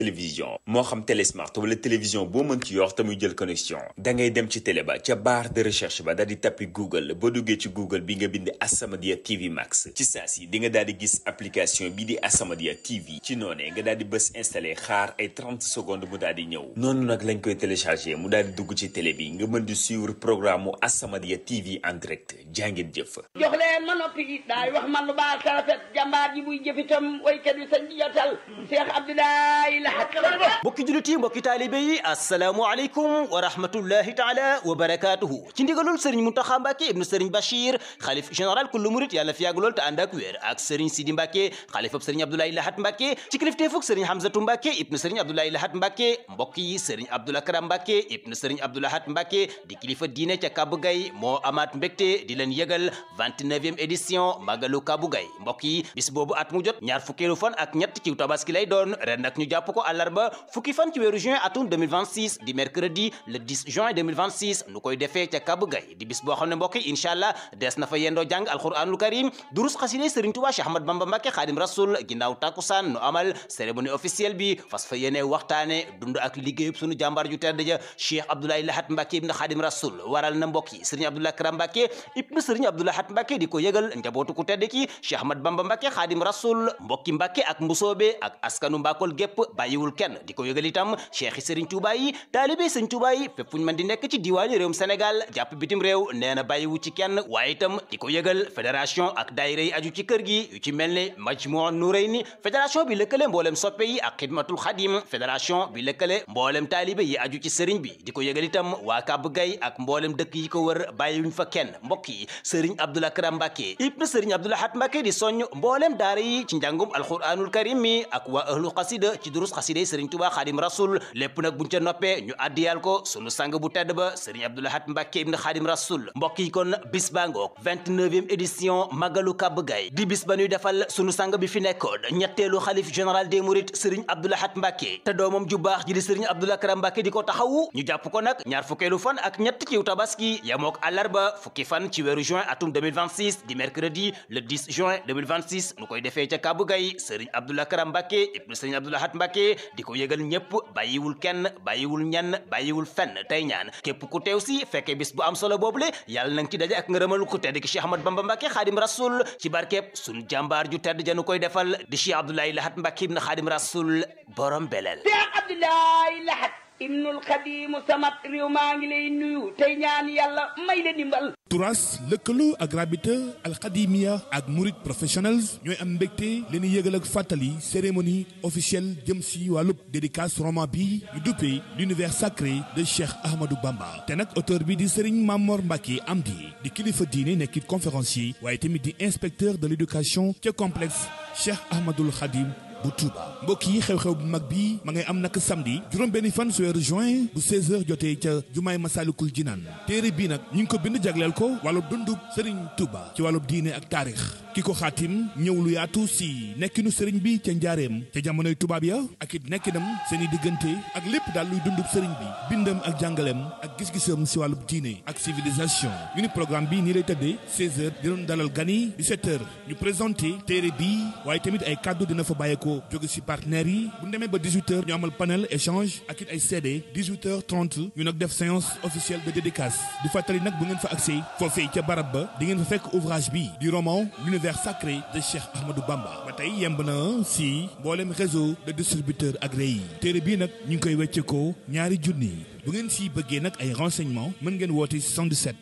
télévision moo xam télé smart wala télévision boo mën ci yor te muy jël connexion da ngay dem ci télé ba ca barre de recherche ba daal di tappi google boo duggee ci google bi nga bind As-Samadiyya TV Max ci saa si di nga daal di gis application bi di As-Samadiyya TV ci noonee nga daal di bës installé xaar ay 30 secondes mu daal di ñëw noonu nag lañ koy téléchargé mu daal di dugg ci télé bi nga mën di suivre programme mu As-Samadiyya TV en direct jàngeen jëf jox leen ma noppi daay wax man lu baax rafet jàmbaar ji buy jëfitam waykat bi sañ di jotal Cheikh Abdoulaye Lahat mbokki jullit yi mbokki taalibe yi asalaamualeykum wa rahmatullahi taala wa barakaatuhu ci ndigalul sëriñ Muntaxa Mbàkke ibnu sëriñ Bachir xalif général kullu murit yàlla fi yàgg lool te ànd ak wér ak sëriñ Sidi Mbàkke xalifab sëriñ Abdoulaye Lahat Mbàkke ci kilifteefug sëriñ Hamzatu Mbàkke ibnu sëriñ Abdoulaye Lahat Mbàkke mbokk yi sëriñ Abdoul Akram Mbàkke ibnu sëriñ Abdou Lahat Mbàkke di kilifa diine ca Kabu Gay moo amaat mbégte di leen yëgal 29e édition Magalu Kabu Gay mbokk yi bis boobu at mu jot ñaar fukkeelu fan ak ñett ci tabaski lay doon ren nag ñu jàpp ko àllarba fukki fan ci weeru juin atum 2026 di mercredi le 10 juin 2026 nu koy defee ca Kabu Gay di bis boo xam ne mbokk yi incha allah des na fa yendoo jàng alquranul karim durus xaside Serigne Touba Cheikh Ahmad Bamba Mbacke Xaadim Rasul ginnaaw takkusaan nu amal cérémonie officielle bi fas fa yéene waxtaane dund ak liggéeyub sunu jàmbaar ju tedd ja Cheikh Abdoulaye Lahat Mbacke ibn Xaadim Rasul waral na mbokk yi Serigne Abdoulaye Karam Mbacke ibn Serigne Abdoulaye Lahat Mbacke di ko yëgal njabootu ku tedd ki Cheikh Ahmad Bamba Mbacke Xaadim Rasul mbokki Mbacke ak mbusoobe ak askanu Mbakol gépp bàyyiwul kenn di ko yëgal itam cheikh yi Serigne Touba yi taalibe Serigne Touba yi fépp fu ñu mën di nekk ci diwaani réewum Sénégal jàpp bitim réew nee na bàyyiwu ci kenn waaye itam di ko yëgal fédération ak daayira yi aju ci kër gi yu ci mel ni Majmuu Nurayni fédération bi lëkkale mboolem soppe yi ak xidmatul xadim fédération bi lëkkale mboolem taalibe yi aju ci sëriñ bi di ko yëgal itam waa Kàbb Gay ak mboolem dëkk yi ko wër bàyyiwuñ fa kenn mbokk yi Serigne Abdoul Akram Mbacke ibn Serigne Abdoul Lahat Mbacke di soññ mboolem daara yi ci njàngum alquranul karim mi ak waa ahlu xasida ci durus xasida Serigne Touba Xaadim Rasul lépp nag buñ ca noppee ñu addiyal ko sunu sang bu tedd ba Serigne Abdoul Lahat Mbacke ibn Xaadim Rasul mbokk yi kon bis baa ngoog 29e édition Magalu Kàbb Gay di bis ba ñuy defal sunu sang bi fi nekkoon ñetteelu xalif général des mourides Serigne Abdoul Lahat Mbacke te doomam ju baax ji di Serigne Abdoul Akram Mbacke di ko taxawu ñu jàpp ko nag ñaar fukkeelu fan ak ñett ci tabaski yamook àllarba fukki fan ci weeru juin atum 2026 di mercredi le 10 juin 2026 nu koy defee ca Kàbb Gay Serigne Abdoul Akram Mbacke ibn Serigne Abdoul Lahat Mbacke di ko yëgal ñëpp bàyyiwul kenn bàyyiwul ñenn bàyyiwul fenn tey ñaan képp ku teew si fekkee bis bu am solo boobule yàlla na nga ci daje ak ngërëmal ku tedd ki Cheikh Ahmad Bamba Mbacke Xaadim Rasul ci barkeeb sunu jàmbaar ju tedd janu koy defal di Cheikh Abdoulaye Lahat Mbacke ibn Xaadim Rasul borom belel Cheikh Abdoulaye Lahat ibnul Xadimu samat réew maa ngi lay nuyu tey ñaan yàlla may la dimbal turas lëkkaloo ak rabita alxadimia ak murid professionnels ñooy am mbégte leen yëgal ak fàttali cérémonie officielle jëm si wàllub dédicace roman bi ñu duppee l'univers sacré de Cheikh Ahmadou Bamba te nag auteur bi di Serigne Mamor Mbacke Amdi di kilifa diine nekkit conférencier waaye tamit di inspecteur de l'éducation ca complexe Cheikh Ahmadoul Khadim bu Touba mbokk yi xew-xew bu mag bi ma ngay am nag samedi juróom benn fan su weeru juin bu 16h jotee ca jumaay Masalikul Jinaan téere bii nag ñu ngi ko bind jagleel ko wàllu dundub Serigne Touba ci wàllu diine ak taarix ki ko xaatim ñëw lu yaatu si nekkinu Serigne bi ca njaareem ca jamonoy tubaab ya ak it nekkinam seen i diggante ak lépp daal luy dundub Serigne bi bindam ak jàngaleem ak gis-gisam si wàllu diine ak civilisation ñu ni programme bi nii lay tëddee 16h di doon dalal gani 17h ñu présenté téere bi waaye tamit ay kàddu dina fa bàyyeekoo jóge ci partenaires yi bu ñu demee ba 18h ñu amal panel échange ak it ay CD 18h30 ñu nag def séance officielle de dédicace di fàttali nag bu ngeen fa accès foofee ca barab ba di ngeen fa fekk ouvrage bi di roman l'univers sacré de Cheikh Ahmadou Bamba ba tey yemb na ci mboolem réseau de distributeurs agréés yi téere bii nag ñu ngi koy wecceekoo ñaari junni bu ngeen ci bëggee nag ay renseignements mën ngeen woote 77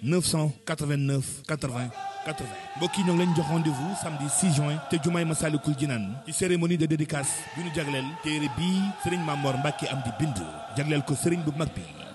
989 80 80 mbokk yi ñoo ngi leen jox rendez-vous samedi 6 juin te jumaay Masalikul Jinaan ci cérémonie de dédicace bi ñu jagleel téere bii Serigne Mamor Mbacke am di bind jagleel ko Serigne bu mag bi